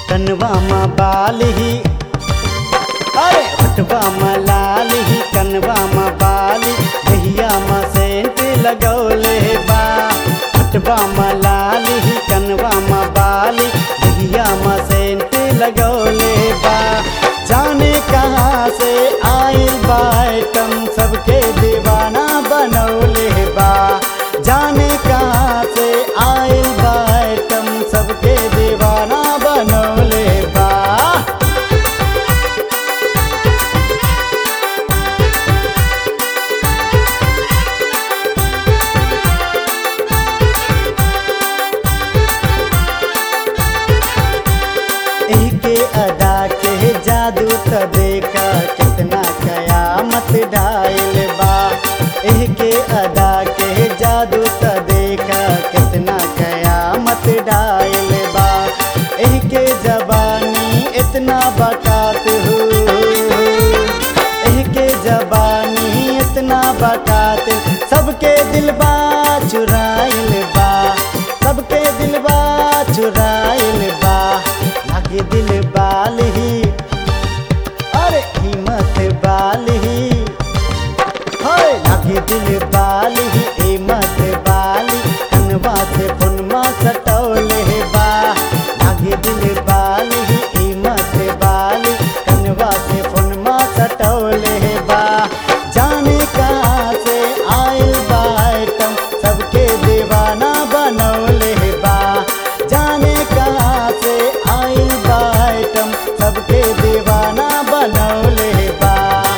कनवा मा बाल ही अरे हटवा मा लाल ही कनवा मा बाल दहिया मा सेंट लगौले बा हटवा मा लाल ही कनवा मा बाल दहिया मा सेंट लगौले बा जाने कहाँ से आइल बा आइटम सबके दीवाना बनौले बा जाने कहाँ से आइल बा आइटम सबके दीवाना बनौले बा एके अदा के जादू त देखा कितना कयामत डायल बा एके अदा के जादू त देखा कितना कयामत डायल बा एके जबानी इतना बकात हो एके जबानी इतना बकात सबके दिलबा चुराइल बा सबके दिलबा चुराइल बा लागे दिल बाल ही अरे कीमत बाल ही हाय लागे दिल बाल ही कीमत बाल कनवा से फुनमा सटौले बा लागे दिल बाल ही कीमत बाल कनवा से फुनमा सटौले बा जाने कहाँ से आइल बा आइटम सबके दीवाना बनौले बा जाने कहाँ से आइल बा आइटम सबके दीवाना बनौले बा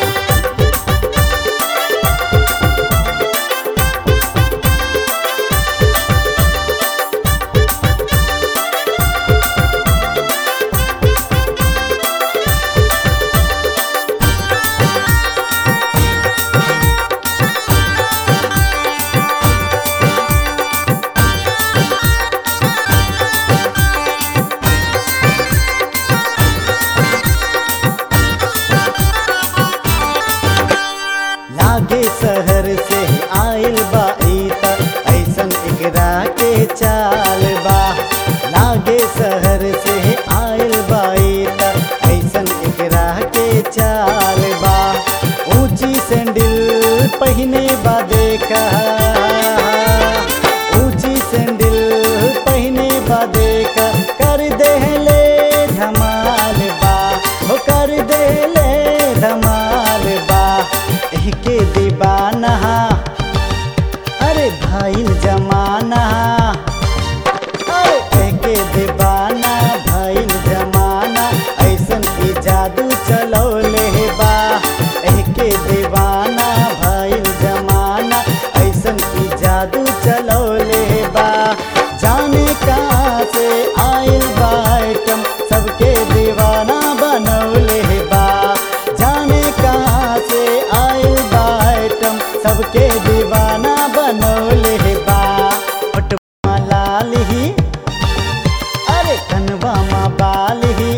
लागे शहर से आइल बा ई त ऐसन एकरा के चाल बा लागे शहर से आइल बा ई त ऐसन एकरा के चाल बा ऊंची सैंडल पहिने बा देखा ऊंची सैंडल पहिने बा देखा कर देहले धमाल बा हो कर देहले धमाल बा एहके दीवाना अरे भाईल जमाना अरे एहके दीवाना भाईल जमाना ऐसन की जादू चलौले बा एहके दीवाना भाईल जमाना ऐसन की जादू चलौले बा जाने कहाँ से आइल बा आइटम सबके दीवाना बनौले बा जाने कहाँ से आइल बा आइटम सबके दीवाना बनौले बा पटवा लाल ही अरे कनवा मा बाल ही